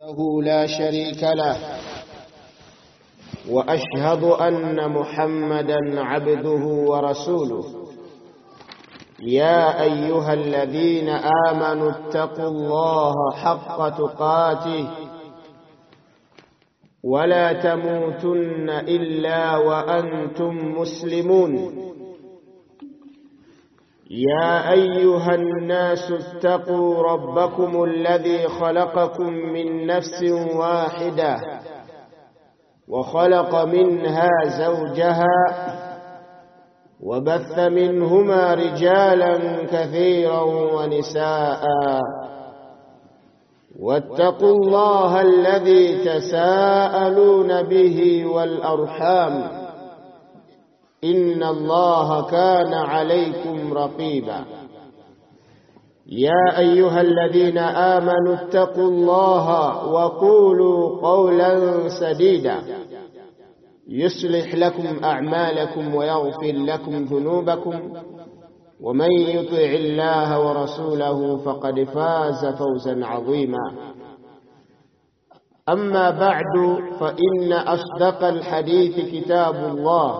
له لا شريك له واشهد ان محمدا عبده ورسوله يا ايها الذين امنوا اتقوا الله حق تقاته ولا تموتن الا وانتم مسلمون يا ايها الناس اتقوا ربكم الذي خلقكم من نفس واحده وخلق منها زوجها وبث منهما رجالا كثيرا ونساء واتقوا الله الذي تساءلون به والارحام ان الله كان عليكم رقيبا يا ايها الذين امنوا اتقوا الله وقولوا قولا سديدا يصلح لكم اعمالكم ويغفر لكم ذنوبكم ومن يطع الله ورسوله فقد فاز فوزا عظيما اما بعد فان اصدق الحديث كتاب الله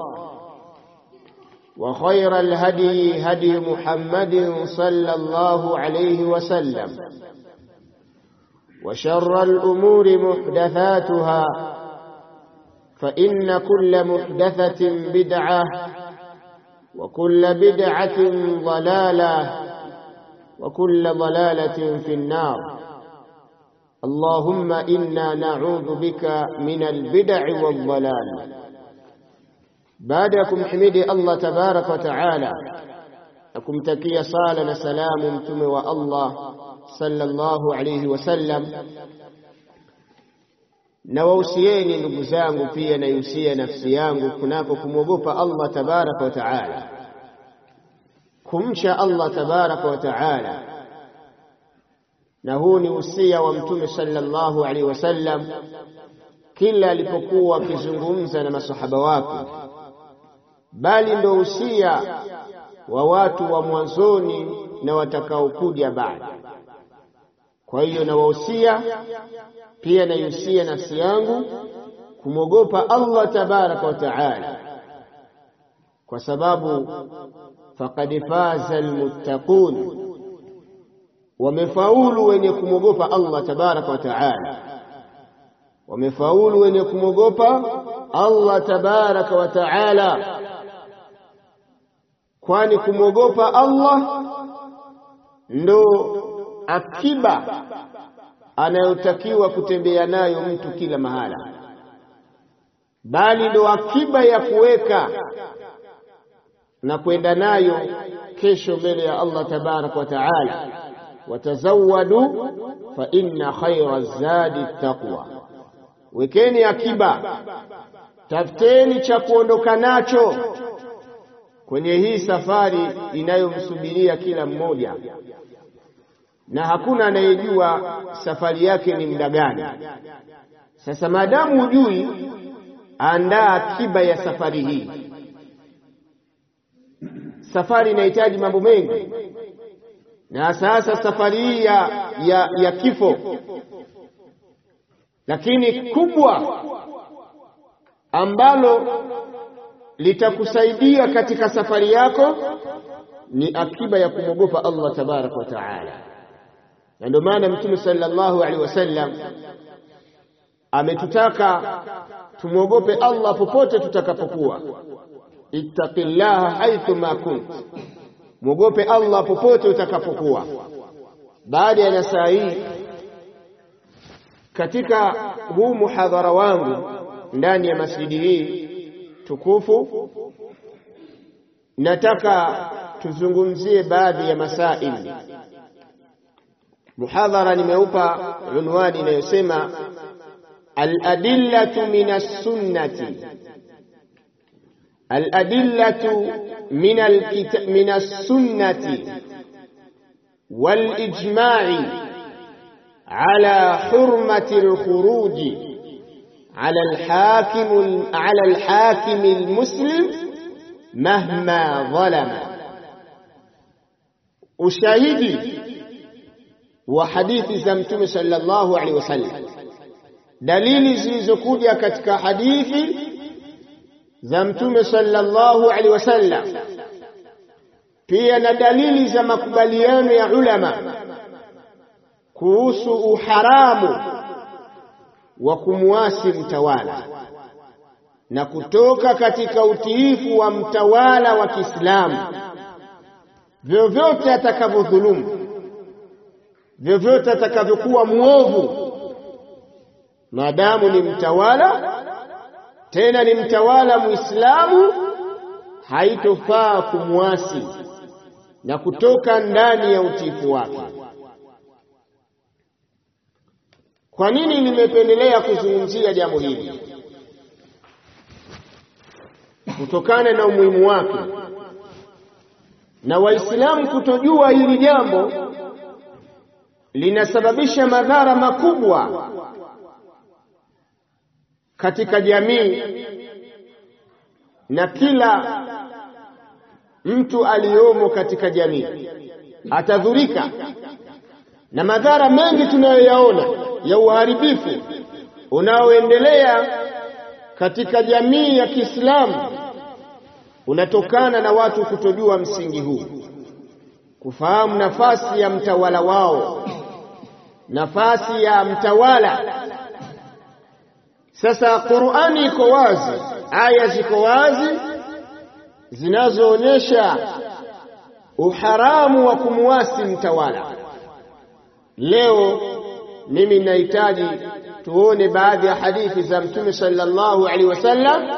وخير الهدي هدي محمد صلى الله عليه وسلم وشر الامور محدثاتها فان كل محدثه بدعه وكل بدعه ضلاله وكل ضلاله في النار اللهم انا نعوذ بك من البدع والضلال baada ya kumhimidi Allah tabarak wa taala na kumtakia sala na salamu mtume wa Allah sallallahu alayhi wasallam na wausieni ndugu zangu pia naiusia nafsi yangu kunako kumwogopa Allah tabarak wa taala kumcha Allah tabarak wa taala na huu ni usia wa mtume sallallahu alaihi wasallam kila alipokuwa akizungumza na masahaba wake bali ndo usia wa watu wa mwanzoni na watakaokuja baada. Kwa hiyo nawahusia pia naihusia nafsi yangu kumwogopa Allah tabaraka wa taala, kwa sababu faqad faza almuttaqun, wamefaulu wenye kumwogopa Allah tabaraka wa taala, wamefaulu wenye kumwogopa Allah tabaraka wa taala kwani kumwogopa Allah ndo akiba anayotakiwa kutembea nayo mtu kila mahala, bali ndo akiba ya kuweka na kwenda nayo kesho mbele ya Allah tabaraka wa taala. Watazawadu fa inna khaira zadi taqwa, wekeni akiba, tafuteni cha kuondoka nacho kwenye hii safari inayomsubiria kila mmoja, na hakuna anayejua safari yake ni muda gani. Sasa maadamu hujui, andaa akiba ya safari hii. Safari inahitaji mambo mengi, na sasa safari hii ya, ya, ya kifo, lakini kubwa ambalo litakusaidia katika safari yako ni akiba ya kumwogopa Allah tabaraka wa taala. Na ndio maana Mtume sallallahu alaihi wasallam ametutaka tumwogope Allah popote tutakapokuwa, ittaqillaha haithu ma kunt, mwogope Allah popote utakapokuwa. Baada ya nasaa hii, katika huu muhadhara wangu ndani ya masjidi hii tukufu nataka tuzungumzie baadhi ya masaili. Muhadhara nimeupa unwani inayosema aladillatu min as-sunnati, aladillatu min as-sunnati wal ijma'i ala hurmati al-khuruji على الحاكم على الحاكم المسلم مهما ظلم ushahidi wa hadithi za mtume sallallahu alaihi wasallam dalili zilizokuja katika hadithi za Mtume sallallahu alaihi wasallam, pia na dalili za makubaliano ya ulama kuhusu uharamu wa kumwasi mtawala na kutoka katika utiifu wa mtawala wa Kiislamu vyovyote atakavyodhulumu, vyovyote atakavyokuwa mwovu, maadamu ni mtawala, tena ni mtawala Muislamu, haitofaa kumwasi na kutoka ndani ya utiifu wake. Kwa nini nimependelea kuzungumzia jambo hili? Kutokana na umuhimu wake na Waislamu kutojua hili jambo linasababisha madhara makubwa katika jamii na kila mtu aliyomo katika jamii atadhurika na madhara mengi tunayoyaona ya uharibifu unaoendelea katika jamii ya Kiislamu unatokana na watu kutojua msingi huu, kufahamu nafasi ya mtawala wao, nafasi ya mtawala. Sasa Qur'ani iko wazi, aya ziko wazi zinazoonyesha uharamu wa kumwasi mtawala. Leo mimi ninahitaji tuone baadhi ya hadithi za Mtume sallallahu alaihi wasallam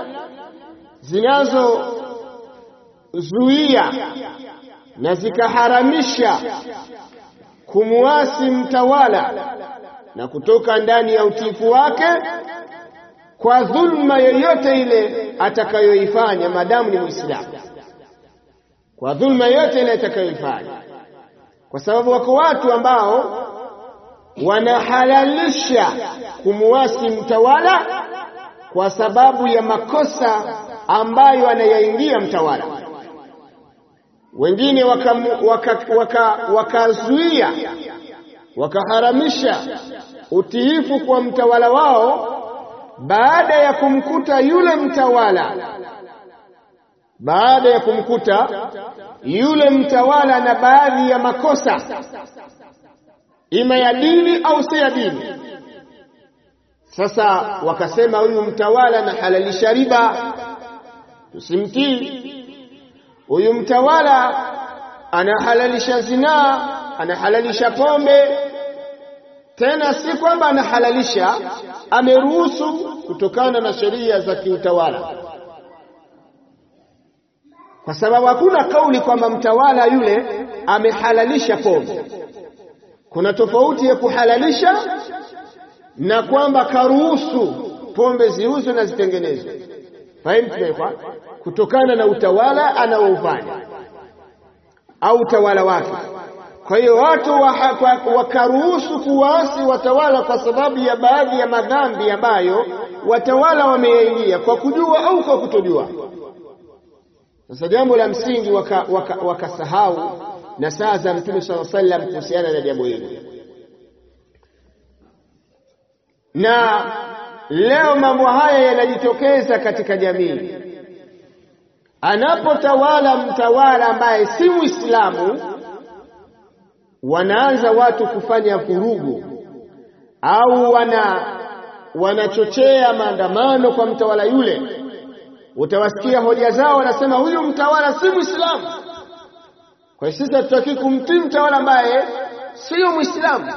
zinazozuia na zikaharamisha kumwasi mtawala na kutoka ndani ya utiifu wake kwa dhulma yoyote ile atakayoifanya, maadamu ni Muislamu, kwa dhulma yoyote ile atakayoifanya, kwa sababu wako watu ambao wanahalalisha kumwasi mtawala kwa sababu ya makosa ambayo anayaingia mtawala. Wengine wakazuia waka, waka, waka wakaharamisha utiifu kwa mtawala wao baada ya kumkuta yule mtawala baada ya kumkuta yule mtawala na baadhi ya makosa ima ya dini au si ya dini. Sasa wakasema huyu mtawala anahalalisha riba, tusimtii. Huyu mtawala anahalalisha zinaa, anahalalisha pombe. Tena si kwamba anahalalisha, ameruhusu kutokana na sheria za kiutawala, kwa sababu hakuna kauli kwamba mtawala yule amehalalisha pombe. Kuna tofauti ya kuhalalisha na kwamba karuhusu pombe ziuzwe na zitengenezwe. Fahimu tumekwa kutokana na utawala anaoufanya au utawala wake. Kwa hiyo watu wakaruhusu kuwaasi watawala kwa sababu ya baadhi ya madhambi ambayo watawala wameyaingia kwa kujua au kwa kutojua. Sasa jambo la msingi wakasahau waka, waka na saa za Mtume swalla sallam kuhusiana na jambo hili, na leo mambo haya yanajitokeza katika jamii. Anapotawala mtawala ambaye si Muislamu, wanaanza watu kufanya vurugu au wana wanachochea maandamano kwa mtawala yule. Utawasikia hoja zao, wanasema huyu mtawala si Muislamu. Kwa hiyo sisi hatutaki kumtii mtawala ambaye sio Muislamu.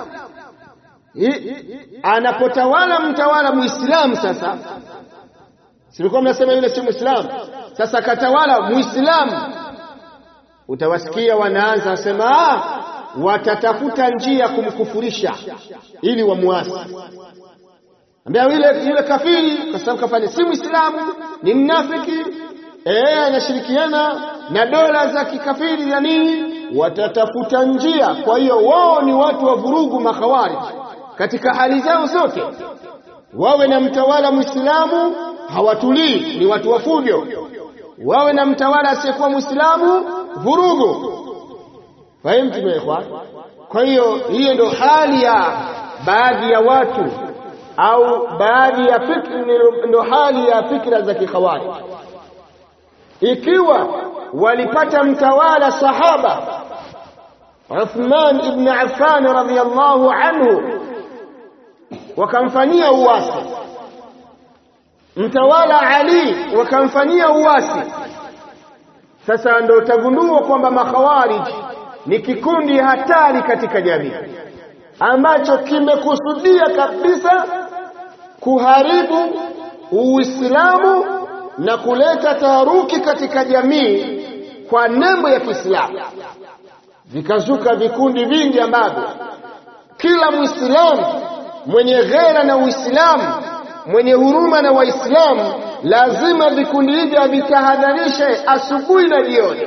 Anapotawala mtawala Muislamu, sasa silikuwa mnasema yule si Muislamu, sasa katawala Muislamu, utawasikia wanaanza wasema, ah, watatafuta njia kumkufurisha ili wamuasi. Ambia yule yule kafiri, kwa sababu kafanya si Muislamu, ni mnafiki eh, anashirikiana na dola za kikafiri na nini, watatafuta njia. Kwa hiyo wao ni watu wa vurugu, makhawarij katika hali zao zote, wawe na mtawala Muislamu hawatulii, ni watu wa fujo, wawe na mtawala asiyekuwa Muislamu vurugu. Fahimu ikhwan? Kwa hiyo hiyo ndio hali ya baadhi ya watu au baadhi ya fikra ndio hali ya fikra za kikhawarij ikiwa walipata mtawala sahaba Uthman ibn Affan radhiyallahu anhu wakamfanyia uasi mtawala Ali wakamfanyia uasi sasa ndio utagundua kwamba makhawarij ni kikundi hatari katika jamii ambacho kimekusudia kabisa kuharibu Uislamu na kuleta taharuki katika jamii kwa nembo ya Kiislamu. Vikazuka vikundi vingi ambavyo kila Muislamu mwenye ghera na Uislamu, mwenye huruma na Waislamu, lazima vikundi hivi avitahadharishe asubuhi na jioni,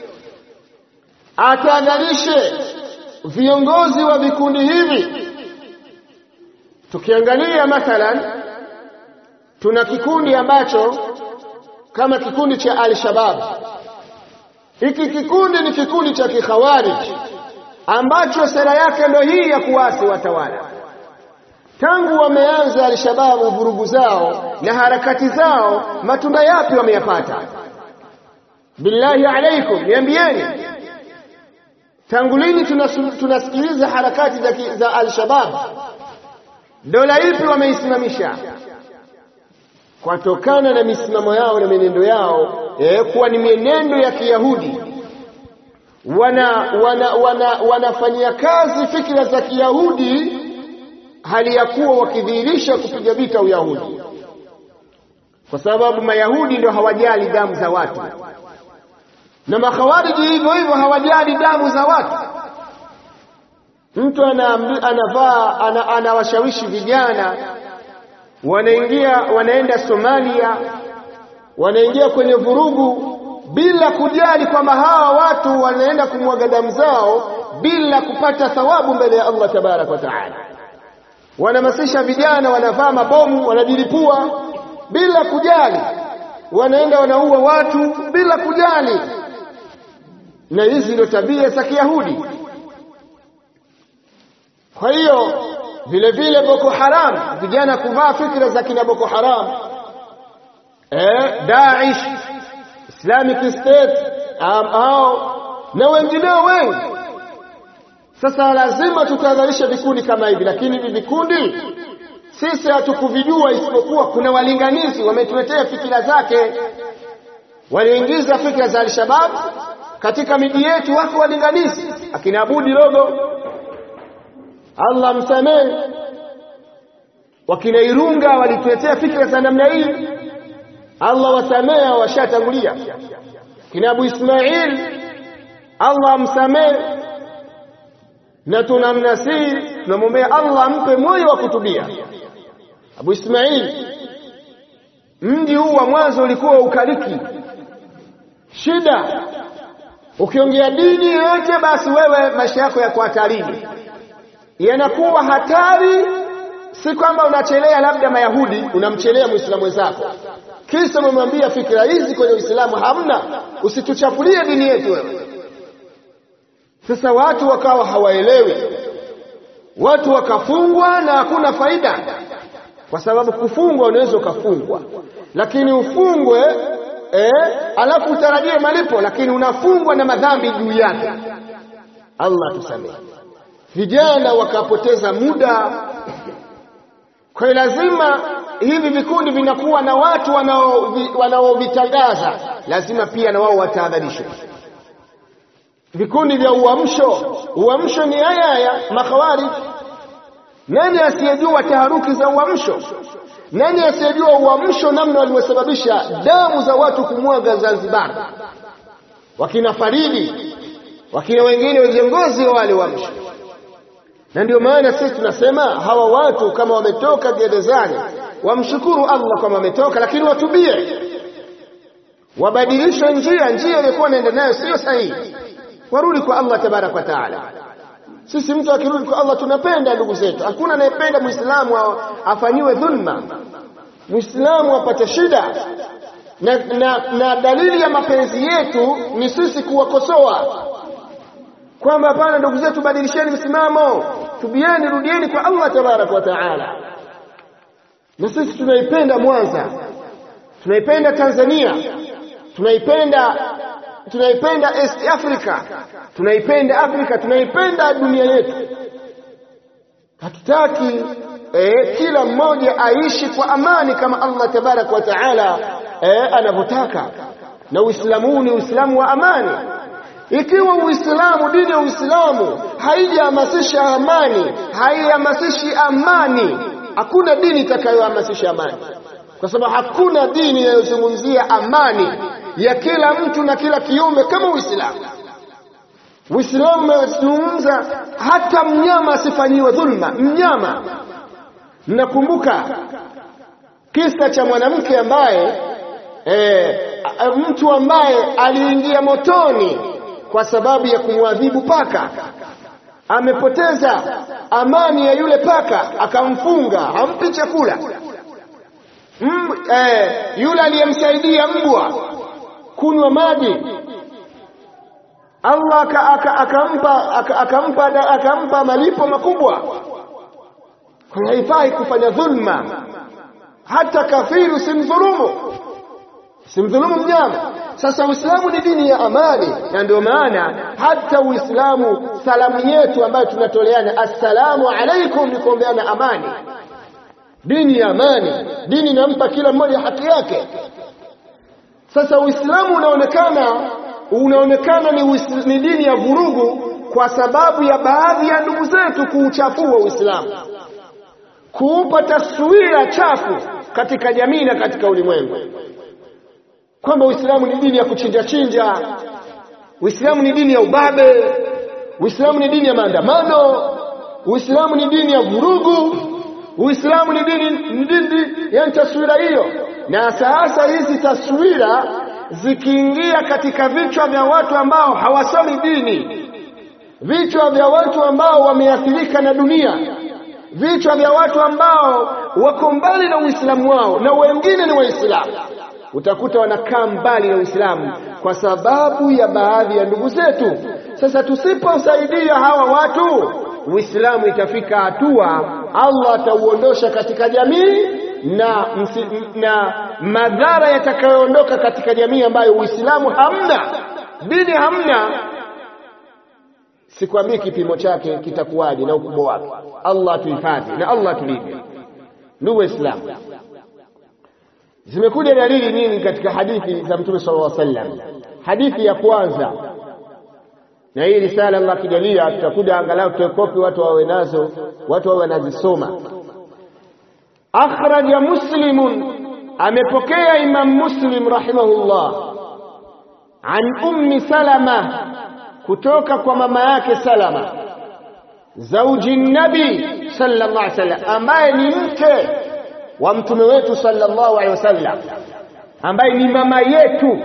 atahadharishe viongozi wa vikundi hivi. Tukiangalia mathalan, tuna kikundi ambacho kama kikundi cha Al-Shabab. Hiki kikundi ni kikundi cha kikhawarij ambacho sera yake ndio hii ya kuasi watawala. Tangu wameanza Al-Shabab vurugu zao na harakati zao, matunda yapi wameyapata? Billahi alaikum, niambieni, tangu lini tunasikiliza harakati za, za Al-Shabab? Dola ipi wameisimamisha? Kwatokana na misimamo yao na mienendo yao eh, kuwa ni mienendo ya Kiyahudi, wana, wana, wana, wanafanyia kazi fikra za Kiyahudi hali ya kuwa wakidhihirisha kupiga vita Uyahudi, kwa sababu Mayahudi ndio hawajali damu za watu na makhawariji hivyo hivyo hawajali damu za watu. Mtu anavaa ana, anawashawishi vijana wanaingia wanaenda Somalia, wanaingia kwenye vurugu bila kujali kwamba hawa watu wanaenda kumwaga damu zao bila kupata thawabu mbele ya Allah tabaraka wa taala. Wanahamasisha vijana, wanavaa mabomu, wanajilipua bila kujali, wanaenda wanaua watu bila kujali, na hizi ndio tabia za Kiyahudi. Kwa hiyo vile vile Boko Haram, vijana kuvaa fikra za kina Boko Haram, eh, Daesh, Islamic State au na wengineo wengi. Sasa lazima tutahadharisha vikundi kama hivi, lakini hivi vikundi sisi hatukuvijua, isipokuwa kuna walinganizi wametuletea fikira zake, waliingiza fikra za Al-Shabab katika miji yetu, wako walinganizi akina Abudi Logo Allah msamehe, wakina Irunga walituletea fikra za namna hii. Allah wasamehe, washatangulia. Kina Abu Ismail, Allah msamehe, na tunamnasihi, tunamwombea Allah ampe moyo wa kutubia. Abu Ismail, mji huu wa mwanzo ulikuwa ukaliki shida, ukiongea dini yoyote, basi wewe maisha yako yako hatarini yanakuwa hatari, si kwamba unachelea labda Mayahudi, unamchelea Muislamu wenzako, kisa umemwambia fikira hizi kwenye Uislamu hamna, usituchafulie dini yetu wewe. Sasa watu wakawa hawaelewi, watu wakafungwa na hakuna faida, kwa sababu kufungwa unaweza ukafungwa, lakini ufungwe eh, alafu utarajie malipo, lakini unafungwa na madhambi juu yake. Allah tusamehe. Vijana wakapoteza muda. Kwa hiyo lazima hivi vikundi vinakuwa na watu wanaovitangaza, lazima pia na wao watahadharishwe. Vikundi vya uamsho, uamsho ni haya haya makhawarij. Nani asiyejua taharuki za uamsho? Nani asiyejua uamsho namna walivyosababisha damu za watu kumwaga Zanzibar, wakina Faridi, wakina wengine viongozi wa wale uamsho na ndio maana sisi tunasema hawa watu kama wametoka gerezani wamshukuru Allah kama wametoka, lakini watubie, wabadilishe njia, njia iliyokuwa wanaenda nayo sio sahihi, warudi kwa Allah tabaraka wa taala. Sisi mtu akirudi kwa Allah tunapenda ndugu zetu, hakuna anayependa muislamu afanyiwe dhulma, muislamu apate shida na, na, na dalili ya mapenzi yetu ni sisi kuwakosoa kwamba hapana, ndugu zetu, badilisheni msimamo, tubieni, rudieni kwa Allah tabaraka wa taala. na sisi tunaipenda Mwanza, tunaipenda Tanzania, tunaipenda tunaipenda East Africa, tunaipenda Afrika, tunaipenda dunia yetu. Hatutaki eh, kila mmoja aishi kwa amani kama Allah tabaraka wa taala eh, anavyotaka, na Uislamu huu ni Uislamu wa amani. Ikiwa Uislamu, dini ya Uislamu haijahamasisha amani, haihamasishi amani, hakuna dini itakayohamasisha amani, kwa sababu hakuna dini inayozungumzia amani ya kila mtu na kila kiumbe kama Uislamu. Uislamu umezungumza hata mnyama asifanyiwe dhulma. Mnyama, mnakumbuka kisa cha mwanamke ambaye e, mtu ambaye aliingia motoni kwa sababu ya kumwadhibu paka, amepoteza amani ya yule paka, akamfunga, hampi chakula. Mm, e, yule aliyemsaidia mbwa kunywa maji Allah akampa akampa akampa malipo makubwa. Kwa haifai kufanya dhulma, hata kafiri usimdhulumu, usimdhulumu mnyama. Sasa Uislamu ni dini ya amani, na ndio maana hata Uislamu salamu yetu ambayo tunatoleana assalamu alaikum ni kuombeana amani. Dini ya amani, dini inampa kila mmoja haki yake. Sasa Uislamu unaonekana unaonekana ni, ni dini ya vurugu kwa sababu ya baadhi ya ndugu zetu kuuchafua Uislamu, kuupa taswira chafu katika jamii na katika ulimwengu, kwamba Uislamu ni dini ya kuchinja chinja, Uislamu ni dini ya ubabe, Uislamu ni dini ya maandamano, Uislamu ni dini ya vurugu, Uislamu ni dini, ni dini yani taswira hiyo. Na sasa hizi taswira zikiingia katika vichwa vya watu ambao hawasomi dini, vichwa vya watu ambao wameathirika na dunia, vichwa vya watu ambao wako mbali na Uislamu wao na wengine ni Waislamu, utakuta wanakaa mbali na Uislamu kwa sababu ya baadhi ya ndugu zetu. Sasa tusiposaidia hawa watu, Uislamu itafika hatua Allah atauondosha katika jamii na, na madhara yatakayoondoka katika jamii ambayo Uislamu hamna, dini hamna. Sikwambii kipimo chake kitakuwaje na ukubwa wake. Allah atuhifadhi na Allah atulinde. Ndugu Waislamu, zimekuja dalili nyingi katika hadithi za Mtume sallallahu alaihi wasallam. Hadithi ya kwanza, na hii risala Allah akijalia, tutakuja angalau tuekopi watu wawe nazo, watu wawe wanazisoma. Akhraja Muslimun, amepokea Imam Muslim rahimahullah, an ummi Salama, kutoka kwa mama yake Salama, zauji nabi sallallahu alaihi wasallam, ambaye ni mke wa mtume wetu sallallahu alaihi wasallam, ambaye ni mama yetu,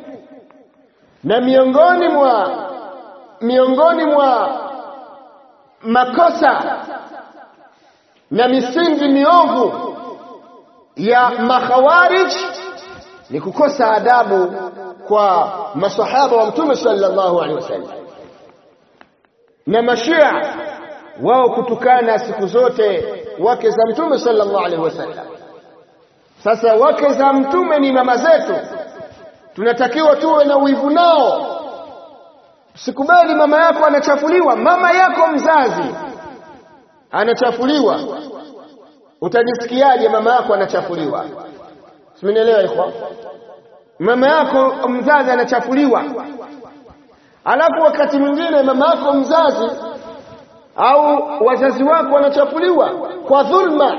na miongoni mwa miongoni mwa makosa na misingi miovu ya makhawarij ni kukosa adabu kwa masahaba wa mtume sallallahu alaihi wasallam, na mashia wao kutukana siku zote wake za mtume sallallahu alaihi wasallam. Sasa wake za mtume ni mama zetu, tunatakiwa tuwe na wivu nao. Sikubali mama yako anachafuliwa, mama yako mzazi anachafuliwa, utajisikiaje? Mama yako anachafuliwa, simenielewa ikhwa? Mama yako mzazi anachafuliwa, alafu wakati mwingine mama yako mzazi au wazazi wako wanachafuliwa kwa dhulma,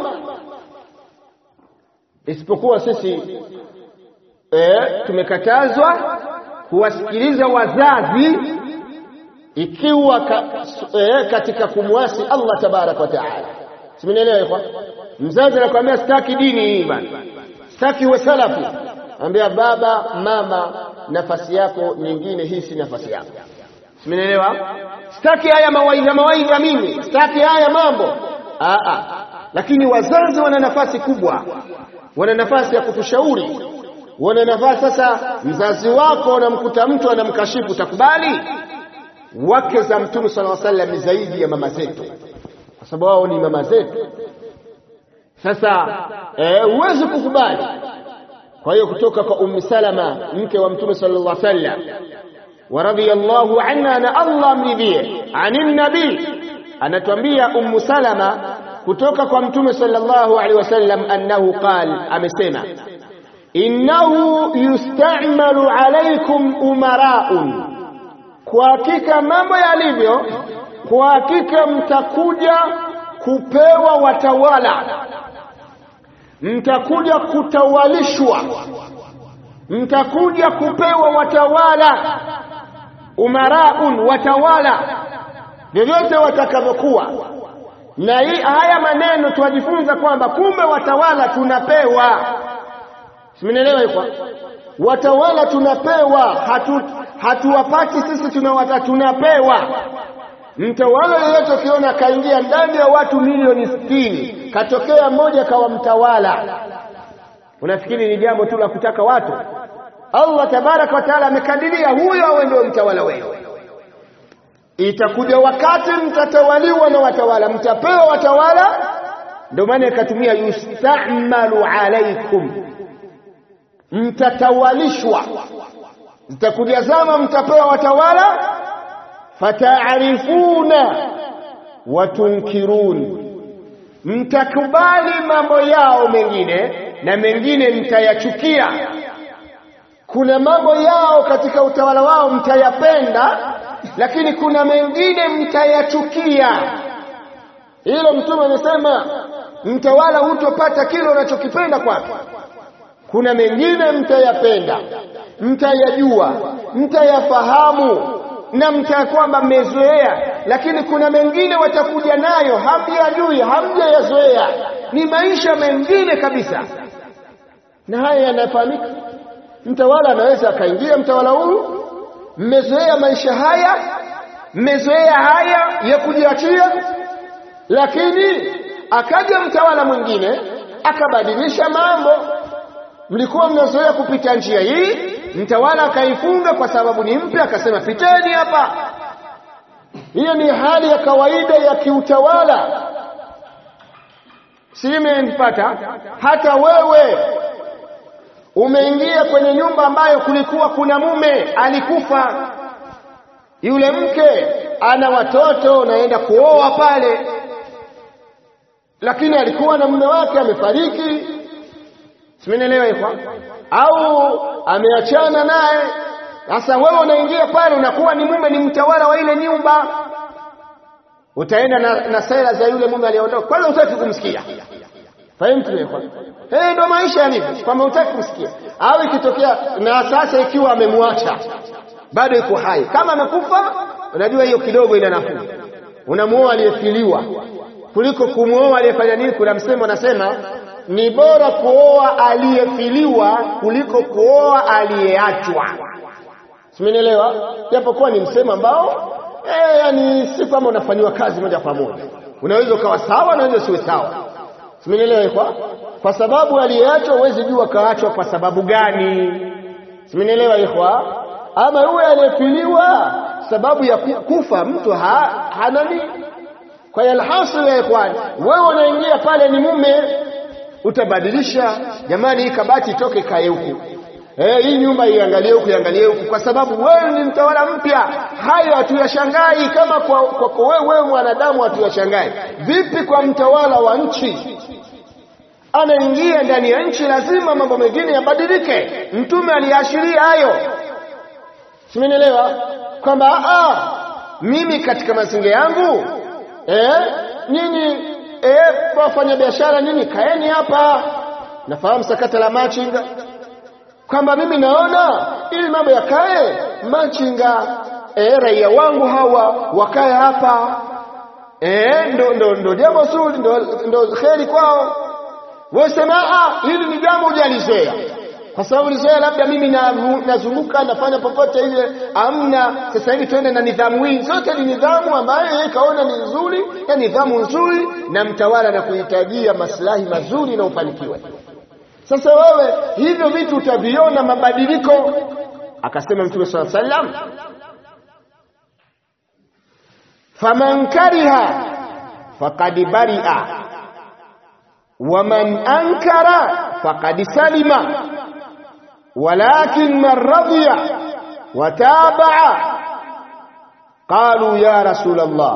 isipokuwa sisi eh, tumekatazwa kuwasikiliza wazazi ikiwa ka, eh, katika kumwasi Allah tabaraka wa taala. Simenielewa ikhwa? Mzazi anakuambia sitaki dini hii bana, sitaki uwe salafi, ambia baba mama, nafasi yako nyingine, hii si nafasi yako. Simenielewa? Sitaki haya mawaidha mawaidha, mimi sitaki haya mambo aa. Lakini wazazi wana nafasi kubwa, wana nafasi ya kutushauri, wana nafasi. Sasa mzazi wako unamkuta mtu anamkashifu, utakubali? Wake za Mtume sallallahu alaihi wasallam ni zaidi ya mama zetu, kwa sababu wao ni mama zetu. sasa huwezi kukubali kwa hiyo kutoka kwa ummi salama mke wa mtume sallallahu alaihi wasallam wa radiyallahu anha na Allah amridhie anin nabii anatuambia ummu salama kutoka kwa mtume sallallahu alaihi wasallam annahu qal amesema innahu yusta'malu alaykum umara'un kwa hakika mambo yalivyo kwa hakika mtakuja kupewa watawala mtakuja kutawalishwa mtakuja kupewa watawala umaraun watawala vyovyote watakavyokuwa na hii haya maneno tuwajifunza kwamba kumbe watawala tunapewa simenielewa hivyo watawala tunapewa hatu hatuwapati sisi tunawata tunapewa mtawala yeyote ukiona kaingia ndani ya watu milioni sitini katokea mmoja kawa mtawala unafikiri ni jambo tu la kutaka watu Allah tabaraka wa taala amekadiria huyo awe ndio mtawala wenu itakuja wakati mtatawaliwa na watawala mtapewa watawala ndio maana ikatumia yustamalu alaikum mtatawalishwa zitakuja zama mtapewa watawala fataarifuna watunkirun mtakubali mambo yao mengine na mengine mtayachukia kuna mambo yao katika utawala wao mtayapenda lakini kuna mengine mtayachukia hilo mtume amesema mtawala hutopata kile unachokipenda kwake kuna mengine mtayapenda mtayajua mtayafahamu na mta kwamba mmezoea lakini kuna mengine watakuja nayo hamjajui hamjayazoea ni maisha mengine kabisa na haya yanafahamika mtawala anaweza akaingia mtawala huyu mmezoea maisha haya mmezoea haya ya kujiachia lakini akaja mtawala mwingine akabadilisha mambo mlikuwa mnazoea kupita njia hii mtawala akaifunga kwa sababu ni mpya akasema piteni hapa hiyo ni hali ya kawaida ya kiutawala simenipata hata wewe umeingia kwenye nyumba ambayo kulikuwa kuna mume alikufa yule mke ana watoto unaenda kuoa pale lakini alikuwa na mume wake amefariki simenielewa hivyo au ameachana naye sasa wewe unaingia pale unakuwa ni mume ni mtawala wa ile nyumba utaenda na, na sera za yule mume aliyeondoka kwanza utaki kumsikia fahimu eh ndo maisha yalivyo kwamba utaki kumsikia au ikitokea na sasa ikiwa amemwacha bado yuko hai kama amekufa unajua hiyo kidogo ina nafuu unamuoa aliyefiliwa kuliko kumuoa aliyefanya nini kuna msemo anasema ni bora kuoa aliyefiliwa kuliko kuoa aliyeachwa simenielewa japokuwa ni msemo ambao eh yani si kwamba unafanyiwa kazi moja kwa moja unaweza ukawa sawa unaweza usiwe sawa simenielewa kwa kwa sababu aliyeachwa huwezi jua kaachwa kwa sababu gani simenielewa ikhwa ama yule aliyefiliwa sababu ya kufa mtu ha, hanani kwa hiyo alhasil ya ikhwan wewe unaingia pale ni mume utabadilisha jamani hii kabati itoke kae huku eh hii nyumba iangalie huku iangalie huku kwa sababu wewe ni mtawala mpya hayo hatuyashangai kama kwa kwa wewe wewe mwanadamu hatuyashangai vipi kwa mtawala wa nchi anaingia ndani ya nchi lazima mambo mengine yabadilike mtume aliashiria hayo simenielewa kwamba ah mimi katika mazingira yangu eh nyinyi eh wafanya biashara nyinyi kaeni hapa nafahamu sakata la machinga kwamba mimi naona ili mambo yakae machinga eh raia wangu hawa wakae hapa eh ndo ndo ndo jambo zuri ndo ndo kheri kwao wewe sema ah hili ni jambo hujalizoea kwa sababu lizoea labda mimi nazunguka na, nafanya popote ile amna sasa hivi twende na nidhamu hii zote ni nidhamu ambayo yeye kaona ni nzuri na nidhamu nzuri na mtawala na kuhitajia maslahi mazuri na ufanikiwe sasa wewe hivyo vitu utaviona mabadiliko akasema mtume swalla sallam faman kariha faqad bari'a waman ankara faqad salima walakin man radiya watabaa qalu ya rasul Allah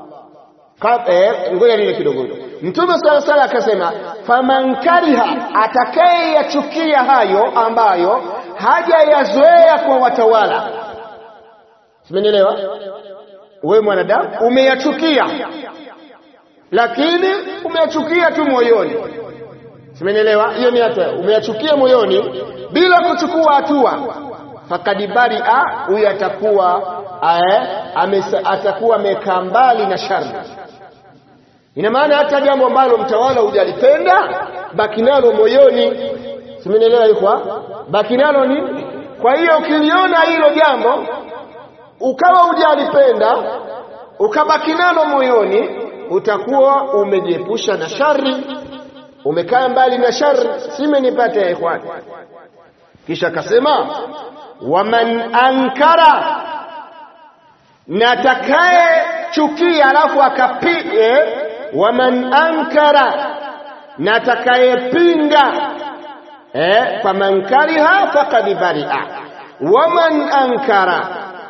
ngoja nile kidogo mtume sala sala akasema faman kariha atakayeyachukia hayo ambayo hajayazoea kwa watawala simenielewa wewe mwanadamu umeyachukia lakini umeyachukia tu moyoni simenielewa hiyo ni hatua umeyachukia moyoni bila kuchukua hatua fakad baria huyu atakuwa atakuwa amekaa mbali na shari ina maana hata jambo ambalo mtawala hujalipenda baki nalo moyoni simenielewa ikwa baki nalo ni kwa hiyo ukiliona hilo jambo ukawa hujalipenda ukabaki nalo moyoni utakuwa umejiepusha na shari umekaa mbali na shari simenipata ya ikhwani kisha akasema waman ankara na atakaye chukia alafu akapige waman ankara na atakayepinga eh faman kariha faqad baria waman ankara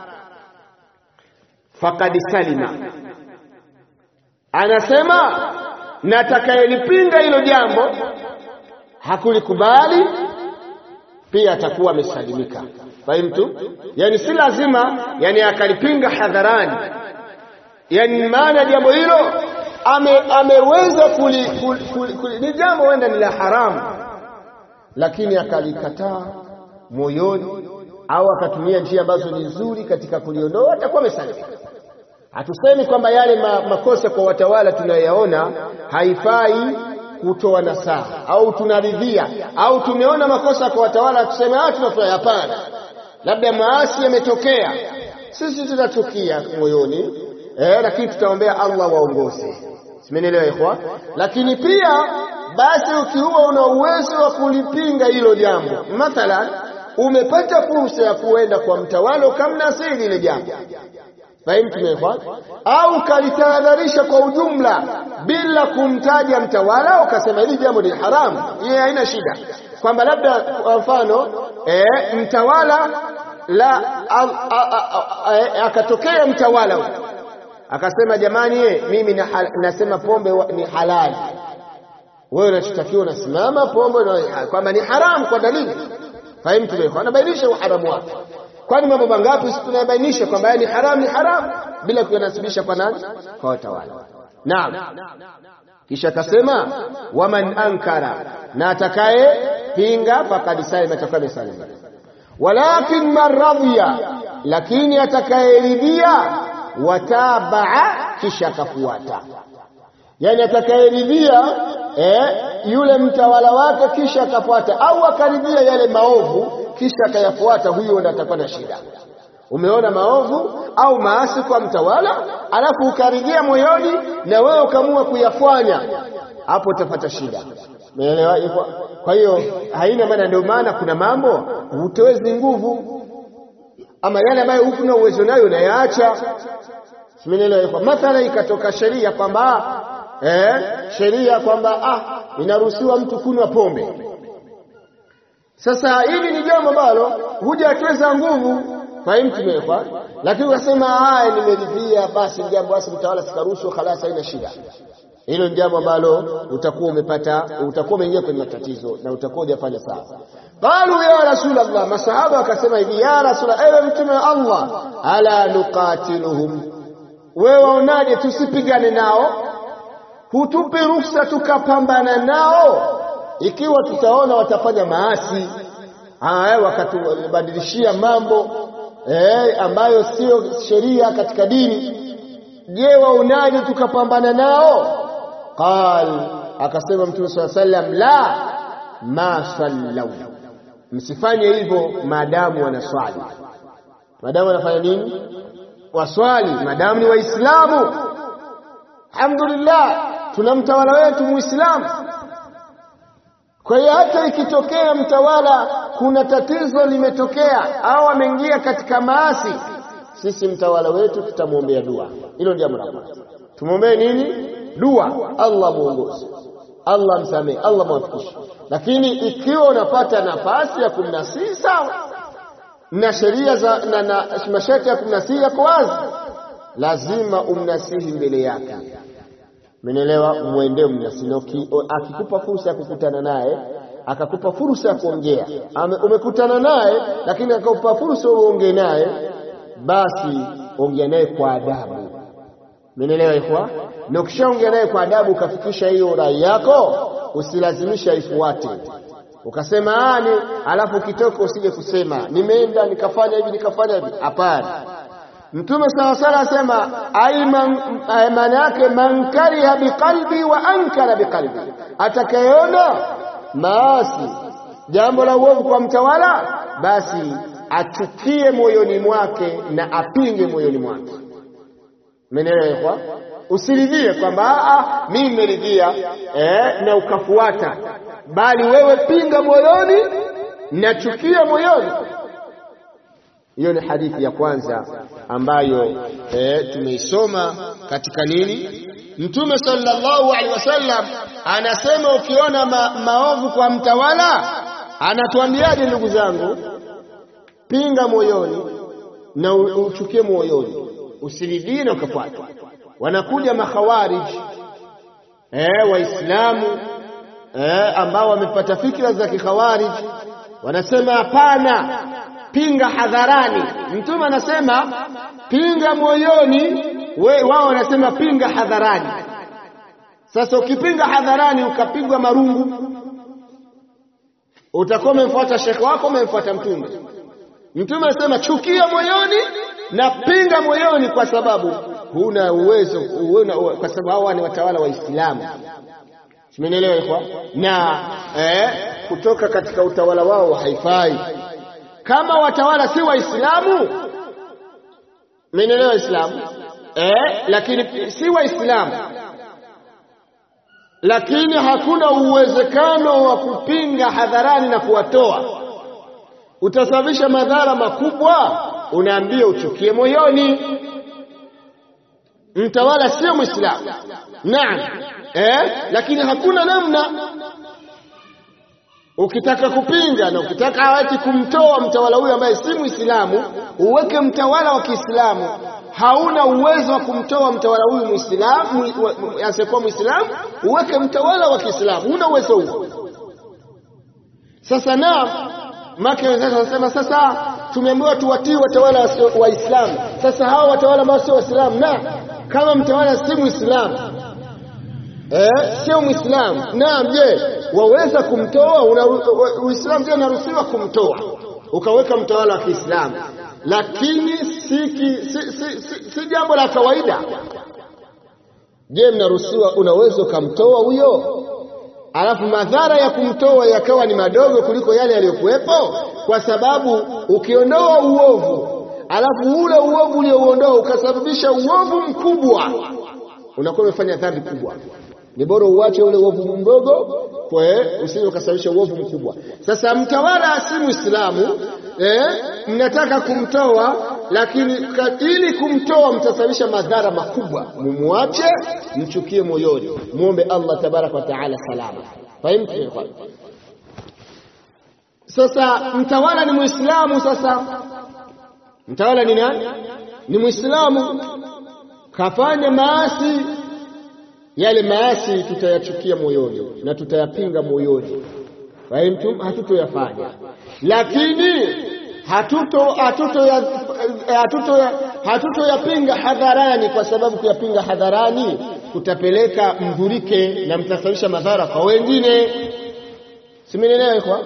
faqad salima anasema na atakayelipinga hilo jambo hakulikubali pia atakuwa amesalimika fahimtu yani si lazima yani akalipinga hadharani yani maana jambo hilo ame, ameweza kuli, kuli, kuli, kuli, ni jambo wenda ni la haramu lakini akalikataa moyoni au akatumia njia ambazo ni nzuri katika kuliondoa atakuwa amesalimika hatusemi kwamba yale ma, makosa kwa watawala tunayoyaona haifai kutoa nasaha au tunaridhia au tumeona makosa kwa watawala tuseme ah tunafanya hapana labda maasi yametokea sisi tutachukia moyoni eh, lakini tutaombea Allah waongoze simenielewa ikhwa lakini pia basi ukiwa una uwezo wa kulipinga hilo jambo mathalan umepata fursa ya kuenda kwa mtawala ukamnasiri ile jambo fahimtu ikhwa au kalitahadharisha kwa ujumla bila kumtaja mtawala ukasema hili jambo ni haramu hiyo haina shida kwamba labda kwa mfano e, mtawala la akatokea mtawala akasema jamani ye, mimi na, nasema pombe wa, ni halali wewe unachotakiwa unasimama pombe kwamba ni haramu kwa dalili fahimtu ikhwa anabainisha uharamu wake kwani mambo mangapi tunayabainisha kwamba ni haramu ni haramu bila kuyanasibisha kwa nani kwa watawala naam kisha akasema waman ankara na atakaye pinga faqad salima atakuwa amesalimika walakin man radhiya lakini atakayeridhia watabaa kisha akafuata yani atakayeridhia eh, yule mtawala wake kisha akafuata au akaridhia yale maovu kisha akayafuata huyo ndo atakuwa na shida umeona maovu au maasi kwa mtawala alafu ukaridhia moyoni na wewe ukamua kuyafanya hapo utapata shida umeelewa kwa hiyo haina maana ndio maana kuna mambo hutowezi nguvu ama yale ambayo hukuna uwezo nayo unayaacha simenielewa mathala ikatoka sheria kwamba eh sheria kwamba ah inaruhusiwa mtu kunywa pombe sasa hili ni jambo ambalo hujatweza nguvu fahimtumekwa lakini ukasema haya nimeridhia basi jambo basi mtawala sikaruhusu khalas haina shida hilo ni jambo ambalo utakuwa umepata utakuwa umeingia kwenye matatizo na utakuwa hujafanya sawa qalu ya rasulullah masahaba wakasema hivi ya rasulullah ewe mtume wa Allah ala nuqatiluhum wewe waonaje tusipigane nao hutupi ruhusa tukapambana nao ikiwa tutaona watafanya maasi haya wakatubadilishia mambo eh, ambayo sio sheria katika dini je waonaje tukapambana nao qal akasema mtume saa sallam la ma sallau msifanye hivyo maadamu wanaswali maadamu wanafanya nini waswali maadamu ni waislamu alhamdulillah tuna mtawala wetu muislamu kwa hiyo hata ikitokea mtawala kuna tatizo limetokea au ameingia katika maasi sisi mtawala wetu tutamwombea dua hilo ndio jambo la kwanza tumwombee nini dua Allah muongoze Allah msamehe, Allah mwafikishe. Lakini ikiwa unapata nafasi ya kumnasihi sawa, na sheria za na, na masharti ya kumnasihi yako wazi, lazima umnasihi mbele yake. Umenielewa? Mwendee mnasihi. Akikupa fursa ya kukutana naye, akakupa fursa ya kuongea, umekutana naye, lakini akakupa fursa uongee naye, basi ongea naye kwa adabu. Umenielewa ikhwa? Na ukishaongea naye kwa adabu, ukafikisha hiyo rai yako, usilazimisha ifuate ukasema ani, alafu ukitoka usije kusema nimeenda nikafanya hivi nikafanya hivi. Hapana. Mtume sawa sala asema maana yake man kariha biqalbi wa ankara biqalbi, atakayeona maasi jambo la uovu kwa mtawala, basi achukie moyoni mwake na apinge moyoni mwake. Umeelewa? Usiridhie kwamba mimi nimeridhia eh, na ukafuata, bali wewe pinga moyoni na chukia moyoni. Hiyo ni hadithi ya kwanza ambayo eh, tumeisoma katika nini. Mtume sallallahu alaihi wasallam anasema ukiona ma, maovu kwa mtawala, anatuambiaje ndugu zangu? Pinga moyoni na uchukie moyoni, usiridhie na ukafuata. Wanakuja makhawarij eh, Waislamu eh, ambao wamepata fikra za kikhawarij, wanasema hapana pinga hadharani. Mtume anasema pinga moyoni, wao wanasema pinga hadharani. Sasa ukipinga hadharani ukapigwa marungu, utakuwa umemfuata shekhe wako, umemfuata Mtume. Mtume anasema chukia moyoni na pinga moyoni, kwa sababu huna uwezo, kwa sababu hawa ni watawala wa Islamu. Simenielewa ikhwa? Na eh, kutoka katika utawala wao haifai kama watawala si Waislamu, menelewa Islamu eh, lakini si Waislamu, lakini hakuna uwezekano wa kupinga hadharani na kuwatoa, utasababisha madhara makubwa. Unaambia uchukie moyoni. Mtawala sio Mwislamu, naam eh, lakini hakuna namna Ukitaka kupinga na ukitaka awati kumtoa mtawala huyo ambaye si Muislamu, uweke mtawala wa Kiislamu. Hauna uwezo wa kumtoa mtawala huyu Muislamu asiyekuwa Muislamu, uweke mtawala wa Kiislamu. Huna uwezo huo. Sasa na make wenzetu wanasema sasa tumeambiwa tuwatii watawala Waislamu. Sasa hawa watawala ambao sio Waislamu, na kama mtawala si Muislamu eh, sio Muislamu, naam, je waweza kumtoa? Uislamu ndio unaruhusiwa kumtoa, ukaweka mtawala wa Kiislamu, lakini si, si, si, si, si jambo la kawaida. Je, mnaruhusiwa? Unaweza ukamtoa huyo, alafu madhara ya kumtoa yakawa ni madogo kuliko yale yaliyokuwepo, kwa sababu ukiondoa uovu, alafu ule uovu uliouondoa ukasababisha uovu mkubwa, unakuwa umefanya dhambi kubwa. Ni bora uache ule uovu mdogo usije ukasababisha uovu mkubwa. Sasa mtawala si Muislamu eh, mnataka kumtoa, lakini ili kumtoa mtasababisha madhara makubwa. Mumwache, mchukie moyoni, muombe Allah tabaraka wa taala salama. Fahimu? Sasa mtawala ni Muislamu. Sasa mtawala ni nani? Ni Muislamu, kafanya maasi yale maasi tutayachukia moyoni na tutayapinga moyoni, fahimu, hatutoyafanya, lakini hatuto hatutoyapinga hatuto hadharani, kwa sababu kuyapinga hadharani kutapeleka mdhurike na mtasababisha madhara kwa wengine. Simenielewa kwa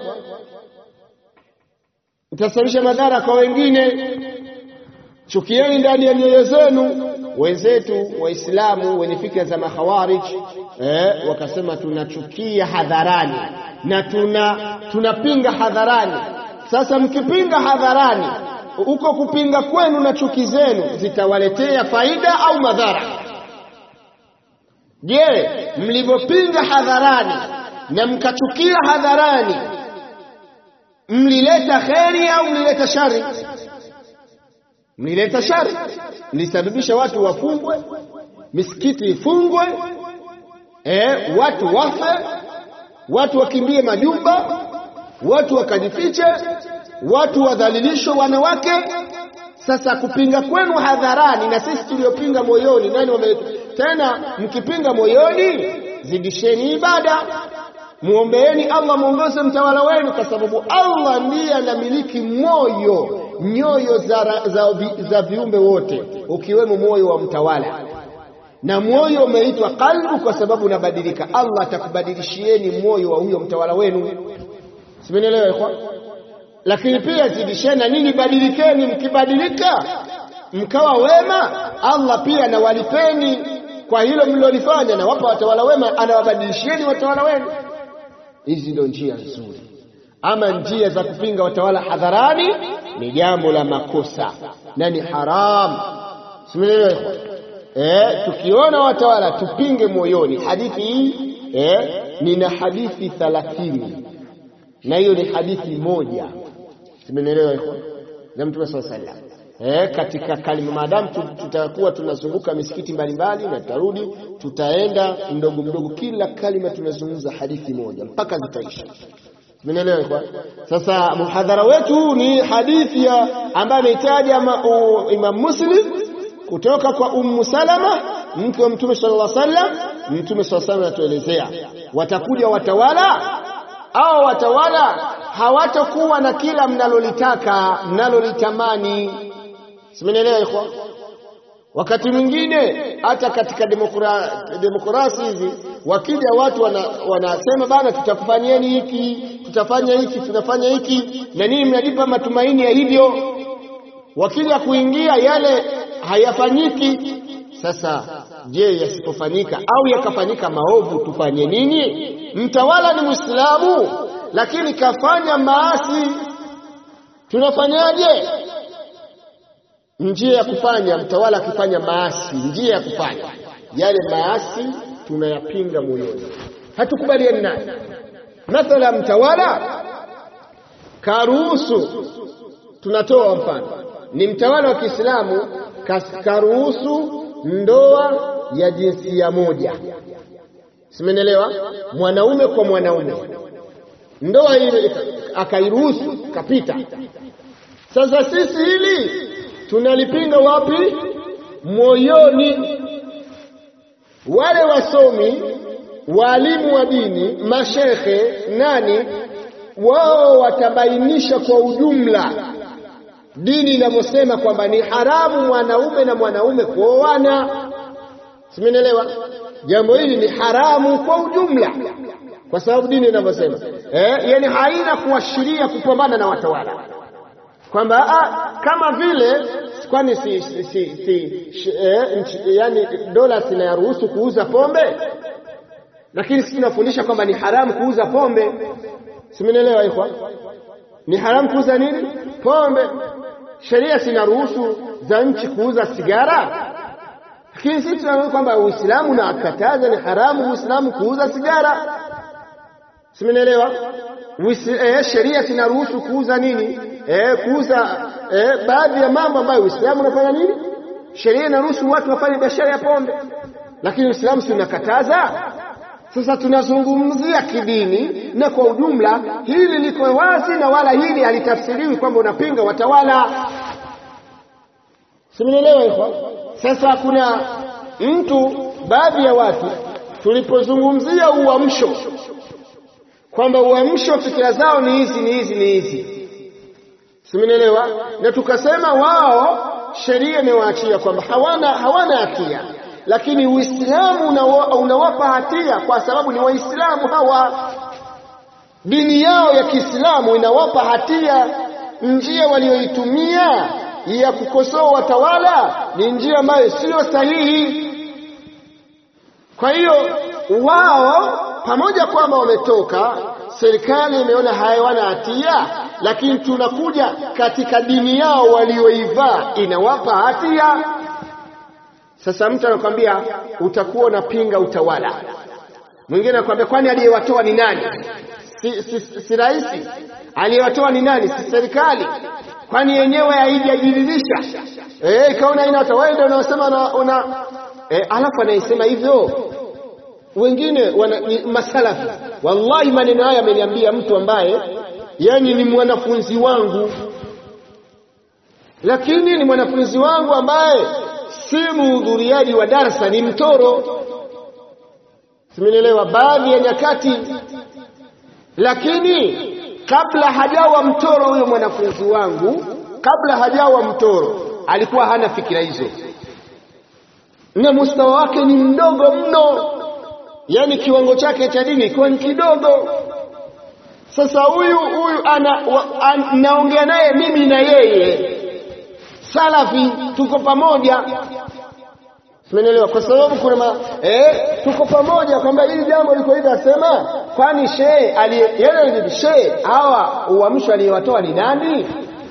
mtasababisha madhara kwa wengine. Chukieni ndani ya nyoyo zenu wenzetu Waislamu wenye fikra za makhawarij eh, wakasema tunachukia hadharani na tuna tunapinga hadharani. Sasa mkipinga hadharani, huko kupinga kwenu na chuki zenu zitawaletea faida au madhara? Je, mlivyopinga hadharani na mkachukia hadharani, mlileta kheri au mlileta shari? Mlileta shari, mlisababisha watu wafungwe, misikiti ifungwe, eh, watu wafe, watu wakimbie majumba, watu wakajifiche, watu wadhalilishwe wanawake. Sasa kupinga kwenu hadharani na sisi tuliopinga moyoni, nani wame tena? Mkipinga moyoni, zidisheni ibada, muombeeni Allah muongoze mtawala wenu, kwa sababu Allah ndiye anamiliki moyo, nyoyo za, za, za viumbe wote, ukiwemo moyo wa mtawala na moyo umeitwa qalbu kwa sababu unabadilika. Allah atakubadilishieni moyo wa huyo mtawala wenu, simenielewa ikhwan? Lakini pia zidisheni na nini, badilikeni. Mkibadilika mkawa wema, Allah pia anawalipeni kwa hilo mlilolifanya, na wapa watawala wema, anawabadilishieni watawala wenu. Hizi ndio njia nzuri. Ama njia za kupinga watawala hadharani ni jambo la makosa na ni haramu, simenielewa ikhwan? Eh, tukiona watawala tupinge moyoni. Hadithi hii eh, nina hadithi thalathini na hiyo ni hadithi moja, simenielewa iko za Mtume sallallahu alaihi wasallam. Eh, katika kalima maadamu tutakuwa tunazunguka misikiti mbalimbali na tutarudi, tutaenda mdogo mdogo, kila kalima tunazungumza hadithi moja mpaka zitaisha. Simenielewa iko. Sasa muhadhara wetu ni hadithi ya ambayo ameitaja Imam Muslim kutoka kwa Ummu Salama mke wa Mtume sallallahu alaihi wasallam. Mtume sallallahu alaihi wasallam anatuelezea watakuja watawala au watawala hawatakuwa na kila mnalolitaka mnalolitamani. Simenielewa ikhwa? Wakati mwingine hata katika demokra, demokrasi hizi wakija watu wana, wanasema bana, tutakufanyieni hiki tutafanya hiki tunafanya hiki na nini, mnajipa matumaini ya hivyo, wakija kuingia yale hayafanyiki. Sasa je, yasipofanyika au yakafanyika maovu tufanye nini? Mtawala ni Muislamu lakini kafanya maasi, tunafanyaje? Njia ya kufanya, mtawala akifanya maasi, njia ya kufanya yale maasi tunayapinga moyoni, hatukubaliani naye. Mathala, mtawala karuhusu, tunatoa mfano, ni mtawala wa Kiislamu karuhusu ndoa ya jinsia moja, simenelewa, mwanaume kwa mwanaume, ndoa ile akairuhusu, kapita. Sasa sisi hili tunalipinga wapi? Moyoni. Wale wasomi, walimu wa dini, mashekhe, nani wao watabainisha kwa ujumla dini inavyosema kwamba ni haramu mwanaume na mwanaume kuoana. Simenielewa? Jambo hili ni haramu kwa ujumla, kwa sababu dini inavyosema eh, yani haina kuashiria kupambana na watawala kwamba kama vile kwani si, si, si, si, eh, yani dola zinaruhusu kuuza pombe, lakini sisi tunafundisha kwamba ni haramu kuuza pombe. Simenielewa? Ikwa ni haramu kuuza nini? Pombe. Sheria zinaruhusu za nchi kuuza sigara, lakini sisi tunaona kwamba Uislamu unakataza, ni haramu Uislamu kuuza sigara. Simenielewa? Eh, sheria zinaruhusu kuuza nini? Eh, kuuza eh, baadhi ya mambo ambayo Uislamu unafanya nini? Sheria inaruhusu watu wafanye biashara ya pombe, lakini Uislamu si unakataza. Sasa tunazungumzia kidini na kwa ujumla, hili liko wazi na wala hili halitafsiriwi kwamba unapinga watawala. Simenielewa hivyo? Sasa kuna mtu, baadhi ya watu, tulipozungumzia uamsho kwamba uamsho fikira zao ni hizi ni hizi ni hizi, simenielewa, na tukasema wao sheria imewaachia kwamba hawana hawana hatia lakini Uislamu unawapa hatia kwa sababu ni Waislamu hawa. Dini yao ya Kiislamu inawapa hatia. Njia walioitumia ya kukosoa watawala ni njia ambayo siyo sahihi. Kwa hiyo wao pamoja kwamba wametoka, serikali imeona hawana hatia, lakini tunakuja katika dini yao walioivaa inawapa hatia. Sasa mtu anakwambia utakuwa unapinga utawala, mwingine anakwambia kwani aliyewatoa ni nani? Si, si, si, si rais? Aliyewatoa ni nani? Si serikali? Kwani yenyewe haijajiridhisha eh, ikaona ina wewe ndio unaosema una, una eh, alafu anayesema hivyo wengine wana, ni masalafi. Wallahi, maneno haya ameniambia mtu ambaye yani ni mwanafunzi wangu, lakini ni mwanafunzi wangu ambaye si muhudhuriaji wa darsa, ni mtoro. Simenielewa baadhi ya nyakati, lakini kabla hajawa mtoro huyo mwanafunzi wangu, kabla hajawa mtoro alikuwa hana fikira hizo, na mustawa wake ni mdogo mno, yani kiwango chake cha dini ikiwa ni kidogo. Sasa huyu huyu naongea naye mimi na yeye salafi, tuko pamoja, Simenielewa? Kwa sababu kuna ma, eh, tuko pamoja kwamba hili jambo liko hivi, asema kwani shehe aliye shehe hawa uamsho aliyewatoa ni nani?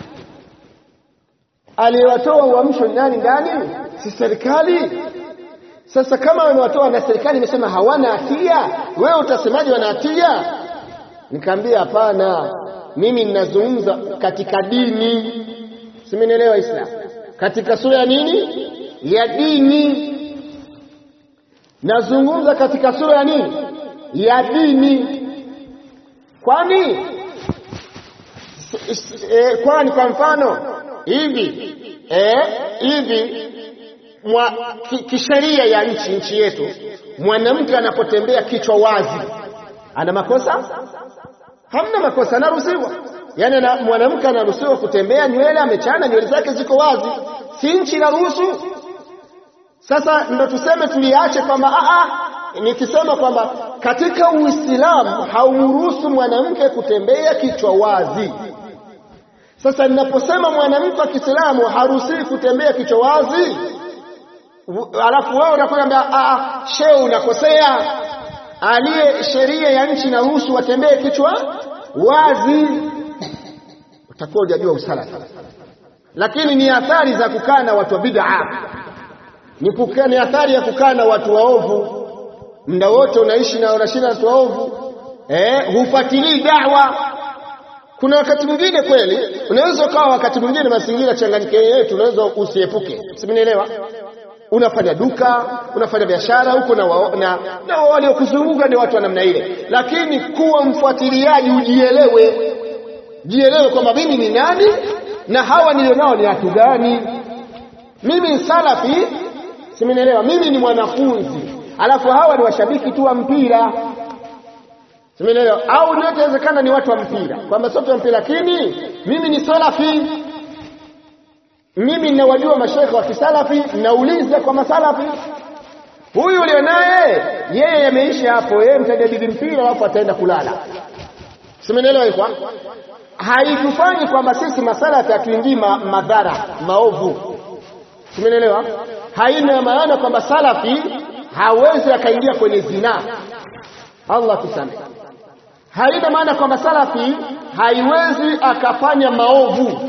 Aliyewatoa uamsho ni nani ndani? Si serikali? Sasa kama wamewatoa na serikali imesema hawana hatia, wewe utasemaje wana hatia? Nikamwambia hapana, mimi ninazungumza katika dini. Simenielewa Islam? Katika sura ya nini? ya dini. Nazungumza katika sura ya nini? Ya dini. Kwani e, kwani kwa mfano hivi e, hivi mwa kisheria ya nchi nchi yetu, mwanamke anapotembea kichwa wazi ana makosa? Hamna makosa, anaruhusiwa. Yaani na mwanamke anaruhusiwa kutembea nywele amechana, nywele zake ziko wazi, si nchi inaruhusu? Sasa ndo tuseme tuliache kwamba a nikisema kwamba katika Uislamu hauruhusu mwanamke kutembea kichwa wazi. Sasa ninaposema mwanamke wa Kiislamu haruhusiwi kutembea kichwa wazi, alafu wewe unakwambia a shehe, unakosea. Aliye sheria ya nchi inaruhusu watembee kichwa wazi, utakuwa hujajua usalafi. Lakini ni athari za kukaa na watu wa bid'a ni kukaa ni athari ya kukaa na watu waovu muda wote, unaishi na unashinda watu waovu eh, hufuatilii da'wa. Kuna wakati mwingine kweli unaweza ukawa, wakati mwingine mazingira changanyike yetu, unaweza usiepuke, simenielewa. Unafanya duka, unafanya biashara huko na, wa, na, na waliokuzunguka ni watu wa namna ile, lakini kuwa mfuatiliaji, ujielewe, jielewe kwamba mimi ni nani na hawa nilionao ni watu gani. Mimi ni salafi Simenielewa? Mimi ni mwanafunzi, alafu hawa ni washabiki tu wa mpira. Simenielewa? Au ndio inawezekana ni watu wa mpira, kwamba sote wa mpira, lakini mimi ni salafi. Mimi ninawajua mashekhe wa kisalafi, nauliza kwa masalafi. Huyu ulio naye yeye yameisha hapo, yeye mtajadili mpira, alafu ataenda kulala. Simenielewa hivyo? Haitufanyi kwamba sisi masalafi hatuingii ma, madhara maovu. Simenielewa? haina maana kwamba salafi hawezi akaingia kwenye zinaa. Allah tusamehe. Haina maana kwamba salafi haiwezi akafanya maovu,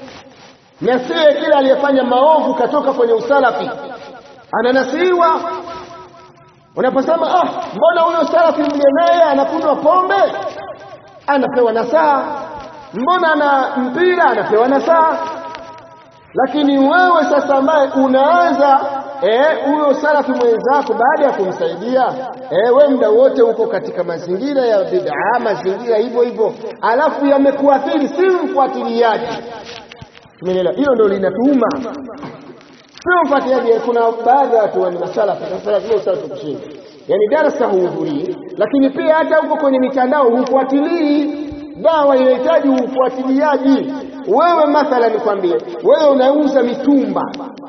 na siye kila aliyefanya maovu katoka kwenye usalafi ananasihiwa. Unaposema ah, mbona huyo salafi mliye naye anakunywa pombe, anapewa nasaha, mbona ana mpira, anapewa nasaha lakini wewe sasa ambaye unaanza huyo eh, salafi mwenzako baada ya kumsaidia eh, we muda wote uko katika mazingira ya bid'a, mazingira hivyo hivyo, alafu yamekuathiri, si mfuatiliaji. Tumeelewa? Hilo ndio linatuuma, sio mfuatiliaji. Kuna baadhi ya watu ni masalafi, salafi salafi kushinda, yani darasa huhudhurii, lakini pia hata huko kwenye mitandao hufuatilii. Dawa inahitaji ufuatiliaji. Wewe mathala, nikwambie, wewe unauza mitumba,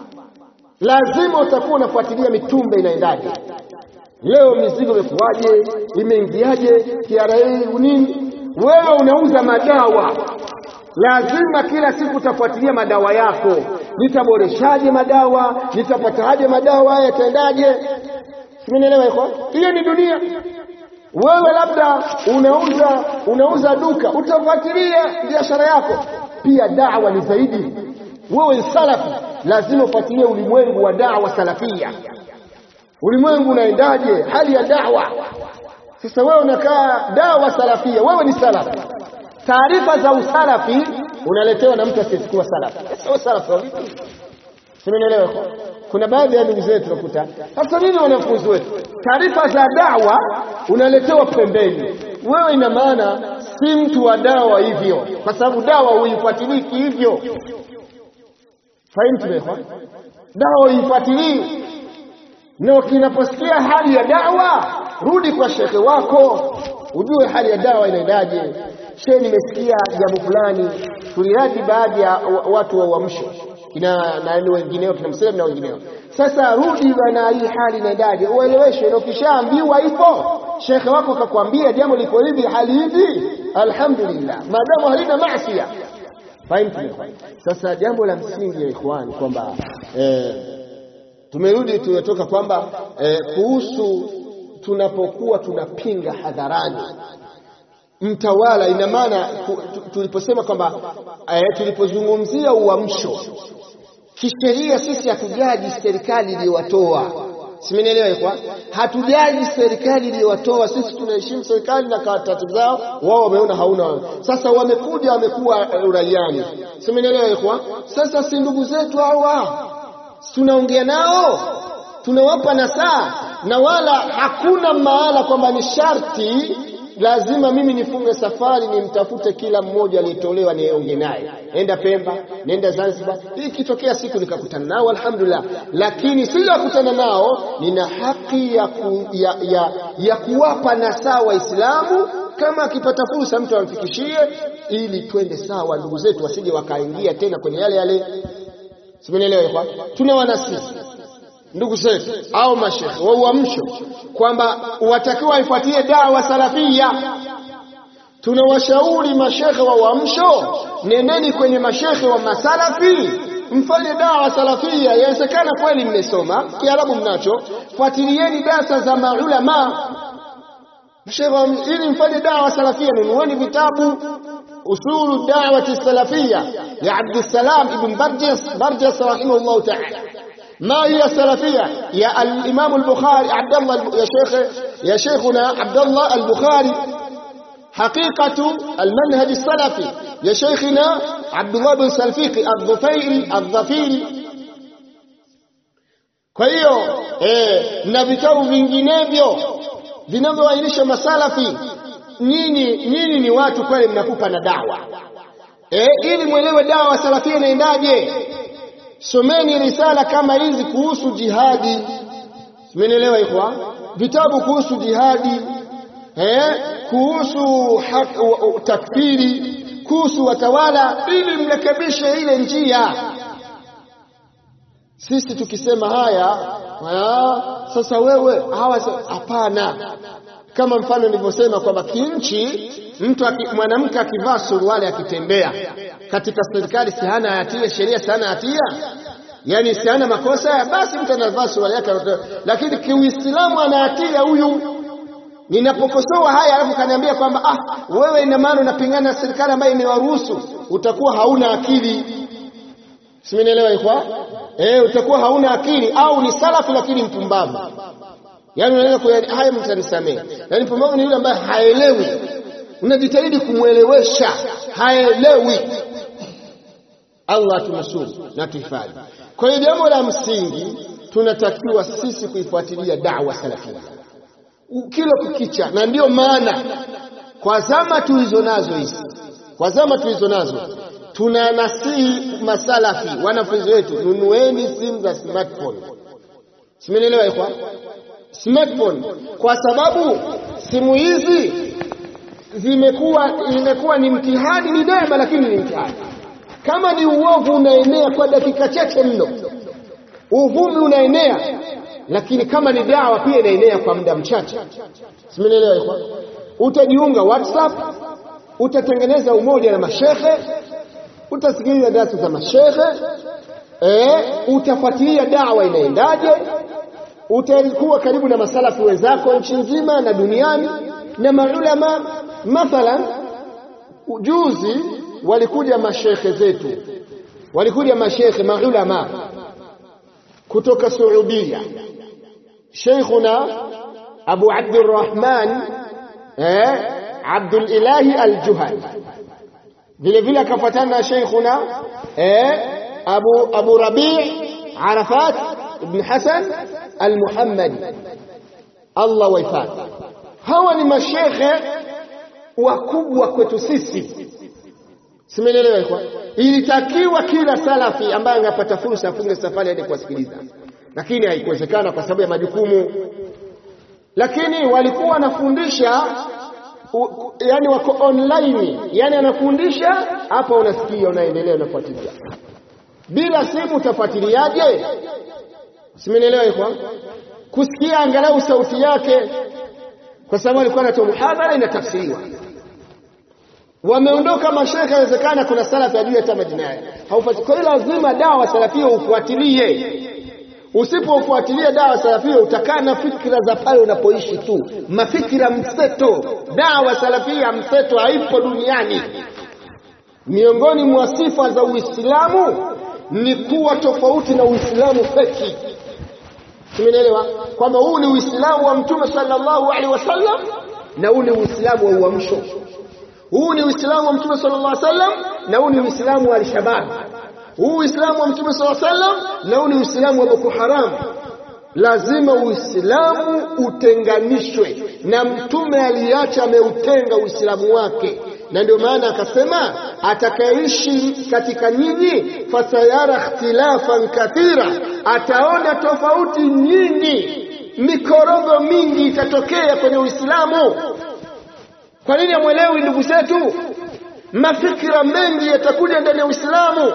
lazima utakuwa unafuatilia mitumba inaendaje, leo mizigo imekuwaje, imeingiaje, TRA nini. Wewe unauza madawa, lazima kila siku utafuatilia madawa yako, nitaboreshaje madawa, nitapataje madawa haya, yataendaje? Simenielewa iko hiyo, ni dunia. Wewe labda unauza unauza duka, utafuatilia biashara yako pia da'wa ni zaidi. Wewe ni salafi, lazima ufuatilie ulimwengu wa da'wa salafia, ulimwengu unaendaje, hali ya da'wa. Sasa wewe unakaa da'wa salafia, wewe ni salafi, taarifa za usalafi unaletewa na mtu asiyekuwa salafi. Sasa salafi vipi? Simenielewa? Kuna baadhi ya ndugu zetu nakuta sasa nini, wanafunzi wetu, taarifa za dawa unaletewa pembeni. Wewe ina maana si mtu wa dawa hivyo, kwa sababu dawa huifuatiliki hivyo. Fahimu? Dawa huifuatilii na kinaposikia hali ya dawa, rudi kwa shekhe wako ujue hali ya dawa inaendaje. Shehe, nimesikia jambo fulani, tuliradi baadhi ya watu wa uamsho kina nani wengineo kina Msema na wengineo. Sasa rudi bana, hii hali inaendaje, ueleweshwe. Na ukishaambiwa hivyo, shekhe wako akakwambia jambo liko hivi, hali hivi, alhamdulillah, maadamu halina maasiya. Fahimu? Sasa jambo la msingi ya ikhwan kwamba eh, tumerudi tumetoka kwamba eh, kuhusu tunapokuwa tunapinga hadharani mtawala, ina maana tuliposema kwamba eh, tulipozungumzia uamsho kisheria, sisi hatujaji serikali iliyowatoa, simenielewa ikwa, hatujaji serikali iliyowatoa. Sisi tunaheshimu serikali na taratibu zao, wao wameona hauna. Sasa wamekuja wamekuwa uraiani, simenielewa ikwa. Sasa si ndugu zetu hawa tunaongea nao tunawapa nasaa, na wala hakuna mahala kwamba ni sharti lazima mimi nifunge safari nimtafute kila mmoja aliyetolewa niongee naye, nenda Pemba, nenda Zanzibar. Hii ikitokea siku nikakutana nao alhamdulillah, lakini sijakutana nao, nina haki ya, ku, ya, ya, ya kuwapa nasaa Waislamu kama akipata fursa mtu amfikishie, ili twende sawa, ndugu zetu wasije wakaingia tena kwenye yale yale Simenielewa? Tuna wanasisi ndugu zetu au mashekhe wa uamsho kwamba watakiwa waifuatie dawa salafia. Tunawashauri mashekhe wa uamsho, nendeni kwenye mashekhe wa masalafi, mfanye dawa salafia. Yawezekana kweli mmesoma Kiarabu mnacho, fuatilieni darsa za maulama mashekhe, ili mfanye dawa salafia. Nunueni vitabu usulu da'wati salafia ya Abdussalam ibn Barjas Barjas rahimahullah ta'ala. ما هي السلفية يا الإمام البخاري عبد الله يا شيخ يا شيخنا عبد الله البخاري حقيقة المنهج السلفي يا شيخنا عبد الله بن سلفيقي الظفيري الظفيري kwa hiyo eh, na vitabu vinginevyo vinavyoainisha masalafi nyinyi nyinyi ni watu kweli mnakupa na dawa eh, ili mwelewe dawa salafia inaendaje someni risala kama hizi kuhusu jihadi simenielewa ikhwa vitabu kuhusu jihadi eh, kuhusu takfiri kuhusu watawala ili mrekebishe ile njia sisi tukisema haya ha, sasa wewe hawa hapana kama mfano nilivyosema kwamba kinchi mtu mwanamke akivaa suruali akitembea katika serikali si hana hatia, sheria si hana hatia, yani si hana makosa, basi mtu anavaa suruali yake, lakini kiuislamu ana hatia huyu. Ninapokosoa haya alafu kaniambia kwamba ah, wewe ina maana unapingana na serikali ambayo imewaruhusu, utakuwa hauna akili. Simenielewa ikwa? Eh, utakuwa hauna akili au ni salafu lakini mpumbavu. Yaani unaweza kwa haya mtu anisamee. Yaani mpumbavu ni yule ambaye haelewi. Unajitahidi kumwelewesha, haelewi. Allah tunusuru na tuhifadhi. Kwa hiyo jambo la msingi tunatakiwa sisi kuifuatilia da'wa salafia kila kukicha, na ndiyo maana kwa zama tulizo nazo hizi, kwa zama tulizo nazo tunanasihi masalafi, wanafunzi wetu, nunueni simu za smartphone. Simenielewa ikwa smartphone, kwa sababu simu hizi zimekuwa imekuwa ni mtihani, ni neema, lakini ni mtihani. Kama ni uovu unaenea kwa dakika chache mno, uvumi unaenea, lakini kama ni dawa pia inaenea kwa muda mchache. Simenielewa ikwa utajiunga WhatsApp, utatengeneza umoja na mashekhe, utasikiliza darasa za mashekhe eh, utafuatilia dawa inaendaje, utakuwa karibu na masalafi wenzako nchi nzima na duniani na maulama. Mathalan, juzi walikuja mashekhe zetu, walikuja mashekhe maulama kutoka Saudia, Sheikhuna Abu Abdurrahman eh, Abdul Ilahi Al-Juhani vile vile akafuatana na Sheikhuna eh, Abu Abu Rabi' Arafat ibn Hasan al-Muhammadi, Allah wahifadhi. Hawa ni mashekhe wakubwa kwetu sisi, simelelewa ikwa. Ilitakiwa kila salafi ambaye angepata fursa afunge safari aende kuwasikiliza, lakini haikuwezekana kwa sababu ya majukumu. Lakini walikuwa wanafundisha yani wako online, yani anafundisha hapa, unasikia, unaendelea, unafuatilia. Bila simu utafuatiliaje? Simenielewa ikwa, kusikia angalau sauti yake, kwa sababu alikuwa anatoa muhadhara inatafsiriwa. Wameondoka mashekhe, inawezekana kuna salafi ajui hata majina yake, haufuatili. Kwa hiyo lazima dawa salafia ufuatilie. Usipofuatilia dawa salafia utakaa na fikra za pale unapoishi tu, mafikira mseto. Dawa salafia mseto haipo duniani. Miongoni mwa sifa za Uislamu ni kuwa tofauti na Uislamu feki. Tumeelewa kwamba huu ni Uislamu wa Mtume sallallahu alaihi wasallam na huu ni Uislamu wa uamsho. Huu ni Uislamu wa Mtume sallallahu alaihi wasallam na huu ni Uislamu wa al-shabab huu Uislamu wa Mtume SAW sallam na huu ni Uislamu wa Boko Haram. Lazima Uislamu utenganishwe, na Mtume aliacha ameutenga Uislamu wake, na ndio maana akasema atakayeishi katika nyinyi fasayara ikhtilafan kathira, ataona tofauti nyingi, mikorogo mingi itatokea kwenye Uislamu. Kwa nini amwelewi ndugu zetu? Mafikira mengi yatakuja ndani ya Uislamu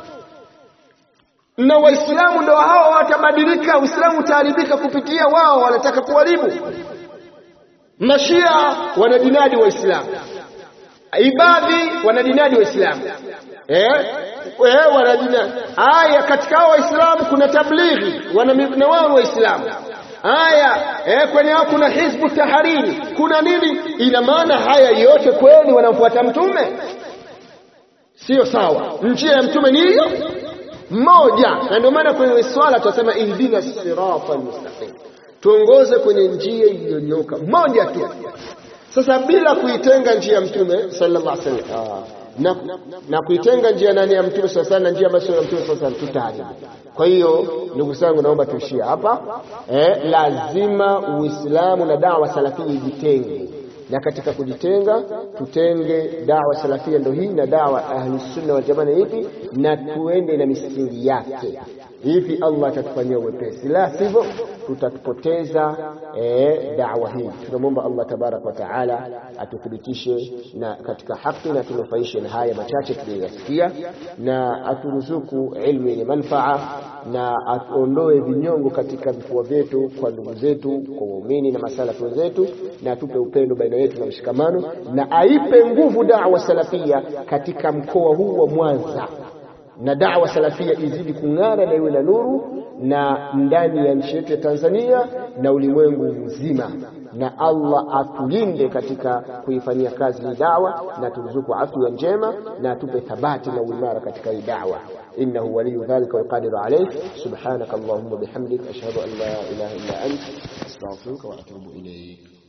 na Waislamu ndio hao watabadilika. Uislamu utaharibika kupitia wao, wanataka kuharibu. Mashia wanadinadi Waislamu, Ibadhi wanadinadi Waislamu eh, eh, wanadinadi haya. Katika hao Waislamu kuna tablighi, wana wao Waislamu haya eh, kwenye hao kuna Hizbu Tahariri, kuna nini? Ina maana haya yote kweli wanamfuata Mtume? Sio sawa. Njia ya Mtume ni hiyo moja na ndio maana kwenye swala tunasema ihdina sirata almustaqim, tuongoze kwenye njia iliyonyoka moja tu. Sasa bila kuitenga njia ya mtume sallallahu alaihi wasallam na, na kuitenga njia nani ya mtume sallallahu alaihi na njia ambayo ya mtume sallallahu alaihi tutaharibu. Kwa hiyo ndugu zangu, naomba tuishie hapa eh, lazima Uislamu na dawa salafia ijitenge na katika kujitenga tutenge dawa salafia ndo hii na dawa ahlusunna wal jamaa ipi, na tuende na misingi yake. Hivi Allah atatufanyia uwepesi, la sivyo tutatupoteza e, dawa hii. Tunamwomba Allah tabaraka wa taala atuthibitishe na katika haki na tunufaishe na haya machache tuliyoyasikia, na aturuzuku ilmu yenye manfaa, na atuondoe vinyongo katika vifua vyetu kwa ndugu zetu, kwa waumini na masalafi wenzetu, na atupe upendo baina yetu na mshikamano, na aipe nguvu dawa salafia katika mkoa huu wa Mwanza na dawa salafia izidi kung'ara na iwe na nuru na ndani ya nchi yetu ya Tanzania na ulimwengu mzima, na Allah atulinde katika kuifanyia kazi hii dawa, na turuzuku afya njema na atupe thabati na uimara katika hii dawa. innahu waliyu dhalika walqadiru alayh. Subhanaka allahumma bihamdik ashhadu an la ilaha illa ant astaghfiruka wa atubu ilayk.